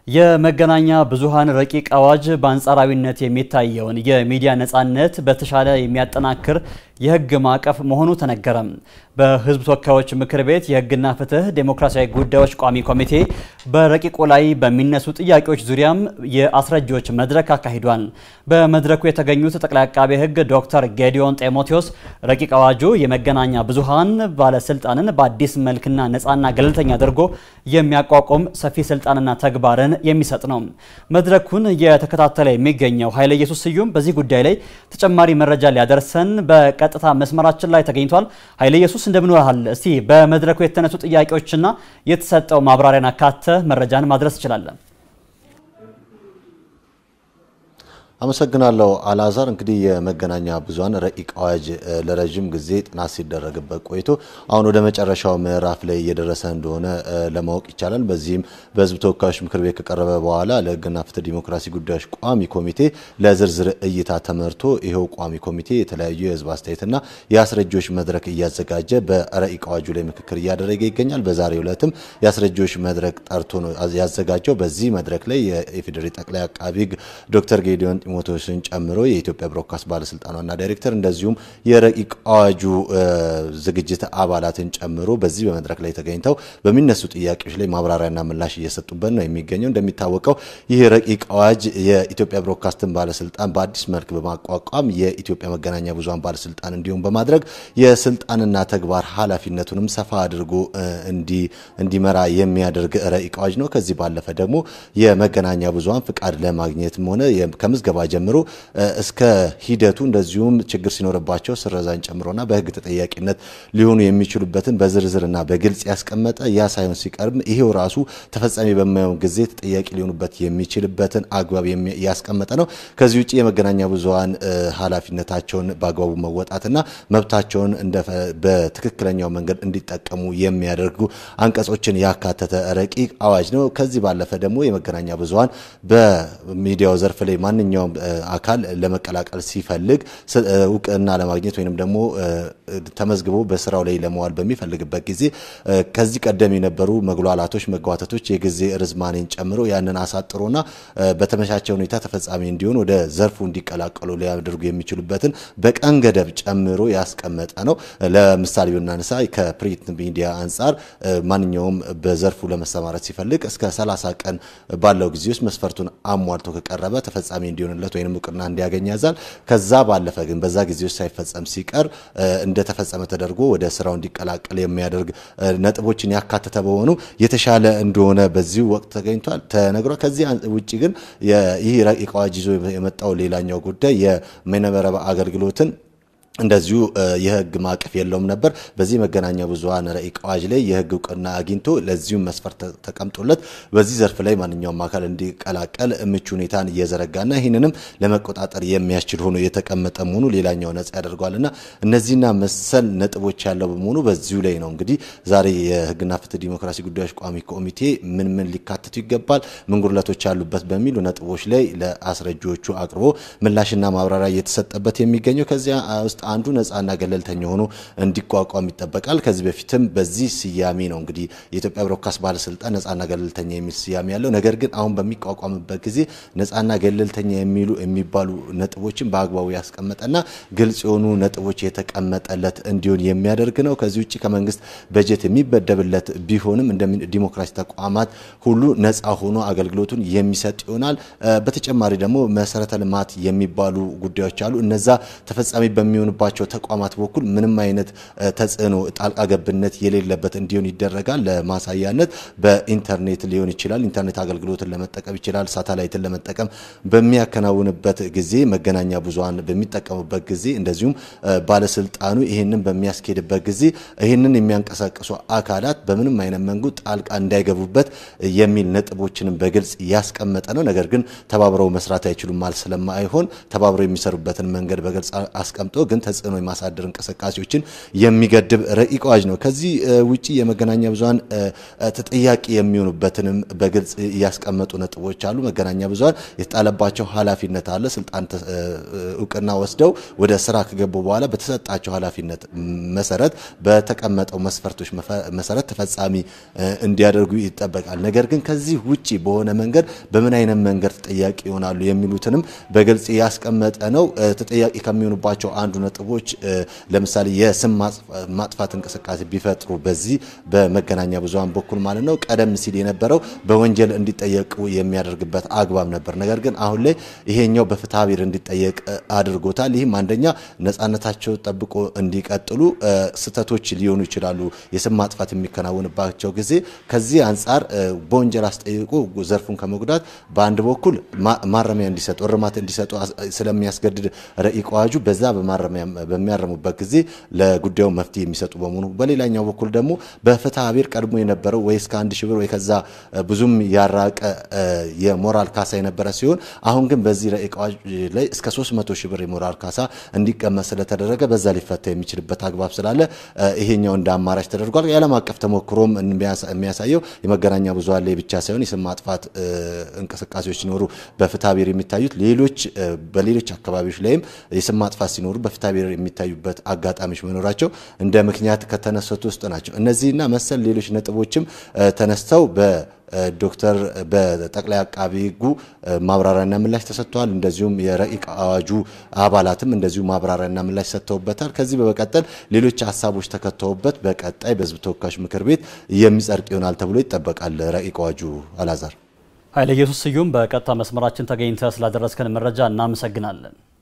የመገናኛ ብዙሃን ረቂቅ አዋጅ በአንጻራዊነት የሚታየውን የሚዲያ ነጻነት በተሻለ የሚያጠናክር የሕግ ማዕቀፍ መሆኑ ተነገረ። በሕዝብ ተወካዮች ምክር ቤት የሕግና ፍትህ ዴሞክራሲያዊ ጉዳዮች ቋሚ ኮሚቴ በረቂቁ ላይ በሚነሱ ጥያቄዎች ዙሪያም የአስረጂዎች መድረክ አካሂዷል። በመድረኩ የተገኙት ጠቅላይ አቃቤ ሕግ ዶክተር ጌዲዮን ጢሞቴዎስ ረቂቅ አዋጁ የመገናኛ ብዙሃን ባለስልጣንን በአዲስ መልክና ነጻና ገለልተኛ አድርጎ የሚያቋቁም ሰፊ ስልጣንና ተግባርን የሚሰጥ ነው። መድረኩን የተከታተለ የሚገኘው ኃይለ ኢየሱስ ስዩም በዚህ ጉዳይ ላይ ተጨማሪ መረጃ ሊያደርሰን በቀጥታ መስመራችን ላይ ተገኝቷል። ኃይለ ኢየሱስ እንደምን ዋልሃል? እስቲ በመድረኩ የተነሱ ጥያቄዎችና የተሰጠው ማብራሪያን አካተ መረጃን ማድረስ ትችላለን? አመሰግናለሁ አልአዛር። እንግዲህ የመገናኛ ብዙሃን ረቂቅ አዋጅ ለረዥም ጊዜ ጥናት ሲደረግበት ቆይቶ አሁን ወደ መጨረሻው ምዕራፍ ላይ እየደረሰ እንደሆነ ለማወቅ ይቻላል። በዚህም በሕዝብ ተወካዮች ምክር ቤት ከቀረበ በኋላ ለሕግና ፍትህ ዲሞክራሲ ጉዳዮች ቋሚ ኮሚቴ ለዝርዝር እይታ ተመርቶ ይኸው ቋሚ ኮሚቴ የተለያዩ የሕዝብ አስተያየትና የአስረጂዎች መድረክ እያዘጋጀ በረቂቅ አዋጁ ላይ ምክክር እያደረገ ይገኛል። በዛሬው ዕለትም የአስረጂዎች መድረክ ጠርቶ ነው ያዘጋጀው። በዚህ መድረክ ላይ የኢፌዴሪ ጠቅላይ አቃቢ ሕግ ዶክተር ጌዲዮን ጢሞቴዎስን ጨምሮ የኢትዮጵያ ብሮድካስት ባለስልጣን ዋና ዳይሬክተር እንደዚሁም የረቂቅ አዋጁ ዝግጅት አባላትን ጨምሮ በዚህ በመድረክ ላይ ተገኝተው በሚነሱ ጥያቄዎች ላይ ማብራሪያና ምላሽ እየሰጡበት ነው የሚገኘው። እንደሚታወቀው ይህ ረቂቅ አዋጅ የኢትዮጵያ ብሮድካስትን ባለስልጣን በአዲስ መልክ በማቋቋም የኢትዮጵያ መገናኛ ብዙሃን ባለስልጣን እንዲሁም በማድረግ የስልጣንና ተግባር ኃላፊነቱንም ሰፋ አድርጎ እንዲመራ የሚያደርግ ረቂቅ አዋጅ ነው። ከዚህ ባለፈ ደግሞ የመገናኛ ብዙሃን ፍቃድ ለማግኘትም ሆነ ከምዝገባ ጀምሮ እስከ ሂደቱ እንደዚሁም ችግር ሲኖርባቸው ስረዛን ጨምሮና በሕግ ተጠያቂነት ሊሆኑ የሚችሉበትን በዝርዝርና በግልጽ ያስቀመጠ ያ ሳይሆን ሲቀርም ይሄው ራሱ ተፈጻሚ በማይሆን ጊዜ ተጠያቂ ሊሆኑበት የሚችልበትን አግባብ ያስቀመጠ ነው። ከዚህ ውጭ የመገናኛ ብዙሃን ኃላፊነታቸውን በአግባቡ መወጣትና መብታቸውን በትክክለኛው መንገድ እንዲጠቀሙ የሚያደርጉ አንቀጾችን ያካተተ ረቂቅ አዋጅ ነው። ከዚህ ባለፈ ደግሞ የመገናኛ ብዙሃን በሚዲያው ዘርፍ ላይ ማንኛውም አካል ለመቀላቀል ሲፈልግ እውቅና ለማግኘት ወይንም ደግሞ ተመዝግቦ በስራው ላይ ለመዋል በሚፈልግበት ጊዜ ከዚህ ቀደም የነበሩ መጉላላቶች፣ መጓተቶች የጊዜ ርዝማኔን ጨምሮ ያንን አሳጥሮና በተመቻቸ ሁኔታ ተፈጻሚ እንዲሆን ወደ ዘርፉ እንዲቀላቀሉ ሊያደርጉ የሚችሉበትን በቀን ገደብ ጨምሮ ያስቀመጠ ነው። ለምሳሌ ብናነሳ ከፕሪንት ሚዲያ አንጻር ማንኛውም በዘርፉ ለመሰማረት ሲፈልግ እስከ 30 ቀን ባለው ጊዜ ውስጥ መስፈርቱን አሟልቶ ከቀረበ ተፈጻሚ እንዲሆንለት ወይም እውቅና እንዲያገኝ ያዛል። ከዛ ባለፈ ግን በዛ ጊዜ ውስጥ ሳይፈጸም ሲቀር እንደተፈጸመ ተደርጎ ወደ ስራው እንዲቀላቀል የሚያደርግ ነጥቦችን ያካተተ በሆኑ የተሻለ እንደሆነ በዚሁ ወቅት ተገኝቷል ተነግሯል። ከዚህ ውጭ ግን ይህ ረቂቅ አዋጅ ይዞ የመጣው ሌላኛው ጉዳይ የበይነመረብ አገልግሎትን እንደዚሁ የህግ ማዕቀፍ የለውም ነበር። በዚህ መገናኛ ብዙሃን ረቂቅ አዋጅ ላይ የህግ እውቅና አግኝቶ ለዚሁም መስፈርት ተቀምጦለት በዚህ ዘርፍ ላይ ማንኛውም አካል እንዲቀላቀል ምቹ ሁኔታን እየዘረጋና ይህንንም ለመቆጣጠር የሚያስችል ሆኖ የተቀመጠ መሆኑ ሌላኛው ነጻ ያደርገዋልና እነዚህና መሰል ነጥቦች ያለው በመሆኑ በዚሁ ላይ ነው እንግዲህ ዛሬ የህግና ፍትህ ዲሞክራሲ ጉዳዮች ቋሚ ኮሚቴ ምን ምን ሊካተቱ ይገባል፣ ምን ጉድለቶች ያሉበት በሚሉ ነጥቦች ላይ ለአስረጂዎቹ አቅርቦ ምላሽና ማብራሪያ እየተሰጠበት የሚገኘው ከዚያ ውስጥ አንዱ ነጻና ገለልተኛ ሆኖ እንዲቋቋም ይጠበቃል። ከዚህ በፊትም በዚህ ስያሜ ነው እንግዲህ የኢትዮጵያ ብሮድካስት ባለስልጣን ነጻና ገለልተኛ የሚል ስያሜ ያለው። ነገር ግን አሁን በሚቋቋምበት ጊዜ ነጻና ገለልተኛ የሚሉ የሚባሉ ነጥቦችን በአግባቡ ያስቀመጠና ግልጽ የሆኑ ነጥቦች የተቀመጠለት እንዲሆን የሚያደርግ ነው። ከዚህ ውጭ ከመንግስት በጀት የሚበደብለት ቢሆንም እንደ ዲሞክራሲ ተቋማት ሁሉ ነጻ ሆኖ አገልግሎቱን የሚሰጥ ይሆናል። በተጨማሪ ደግሞ መሰረተ ልማት የሚባሉ ጉዳዮች አሉ። እነዛ ተፈጻሚ በሚሆኑ ባቸው ተቋማት በኩል ምንም አይነት ተጽዕኖ ጣልቃ ገብነት የሌለበት እንዲሆን ይደረጋል። ለማሳያነት በኢንተርኔት ሊሆን ይችላል። ኢንተርኔት አገልግሎትን ለመጠቀም ይችላል። ሳተላይትን ለመጠቀም በሚያከናውንበት ጊዜ፣ መገናኛ ብዙሃን በሚጠቀሙበት ጊዜ፣ እንደዚሁም ባለስልጣኑ ይህንን በሚያስኬድበት ጊዜ ይህንን የሚያንቀሳቅሱ አካላት በምንም አይነት መንገድ ጣልቃ እንዳይገቡበት የሚል ነጥቦችንም በግልጽ ያስቀመጠ ነው። ነገር ግን ተባብረው መስራት አይችሉም ማለት ስለማይሆን ተባብረው የሚሰሩበትን መንገድ በግልጽ አስቀምጦ ግን ተጽዕኖ የማሳደር እንቅስቃሴዎችን የሚገድብ ረቂቅ አዋጅ ነው። ከዚህ ውጪ የመገናኛ ብዙኃን ተጠያቂ የሚሆኑበትንም በግልጽ እያስቀመጡ ነጥቦች አሉ። መገናኛ ብዙኃን የተጣለባቸው ኃላፊነት አለ። ስልጣን እውቅና ወስደው ወደ ስራ ከገቡ በኋላ በተሰጣቸው ኃላፊነት መሰረት በተቀመጠው መስፈርቶች መሰረት ተፈጻሚ እንዲያደርጉ ይጠበቃል። ነገር ግን ከዚህ ውጪ በሆነ መንገድ በምን አይነት መንገድ ተጠያቂ ይሆናሉ የሚሉትንም በግልጽ ያስቀመጠ ነው። ተጠያቂ ከሚሆኑባቸው አንዱ ነጥቦች ለምሳሌ የስም ማጥፋት እንቅስቃሴ ቢፈጥሩ በዚህ በመገናኛ ብዙኃን በኩል ማለት ነው። ቀደም ሲል የነበረው በወንጀል እንዲጠየቁ የሚያደርግበት አግባብ ነበር። ነገር ግን አሁን ላይ ይሄኛው በፍትሐ ብሔር እንዲጠየቅ አድርጎታል። ይህም አንደኛ ነጻነታቸው ጠብቆ እንዲቀጥሉ ስህተቶች ሊሆኑ ይችላሉ፣ የስም ማጥፋት የሚከናወንባቸው ጊዜ ከዚህ አንጻር በወንጀል አስጠይቆ ዘርፉን ከመጉዳት በአንድ በኩል ማረሚያ እንዲሰጡ እርማት እንዲሰጡ ስለሚያስገድድ ረቂቅ አዋጁ በዛ በሚያረሙበት ጊዜ ለጉዳዩ መፍትሄ የሚሰጡ በመሆኑ በሌላኛው በኩል ደግሞ በፍትሐ ብሔር ቀድሞ የነበረው ወይ እስከ አንድ ሺህ ብር ወይ ከዛ ብዙም ያራቀ የሞራል ካሳ የነበረ ሲሆን አሁን ግን በዚህ ረቂቅ አዋጅ ላይ እስከ 300 ሺህ ብር የሞራል ካሳ እንዲቀመጥ ስለተደረገ በዛ ሊፈታ የሚችልበት አግባብ ስላለ ይሄኛው እንደ አማራጭ ተደርጓል። የዓለም አቀፍ ተሞክሮም የሚያሳየው የመገናኛ ብዙኃን ላይ ብቻ ሳይሆን የስም ማጥፋት እንቅስቃሴዎች ሲኖሩ በፍትሐ ብሔር የሚታዩት ሌሎች በሌሎች አካባቢዎች ላይም የስም ማጥፋት ሲኖሩ በፍትሐ ብሔር የሚታዩበት አጋጣሚዎች መኖራቸው እንደ ምክንያት ከተነሰቱ ውስጥ ናቸው። እነዚህና መሰል ሌሎች ነጥቦችም ተነስተው በ ዶክተር በጠቅላይ አቃቢ ሕጉ ማብራሪያና ምላሽ ተሰጥተዋል። እንደዚሁም የረቂቅ አዋጁ አባላትም እንደዚሁ ማብራሪያና ምላሽ ሰጥተውበታል። ከዚህ በመቀጠል ሌሎች ሀሳቦች ተከተውበት በቀጣይ በሕዝብ ተወካዮች ምክር ቤት የሚጸድቅ ይሆናል ተብሎ ይጠበቃል። ረቂቅ አዋጁ አላዛር ኃይለ ኢየሱስ ስዩም በቀጥታ መስመራችን ተገኝተ ስላደረስከን መረጃ እናመሰግናለን።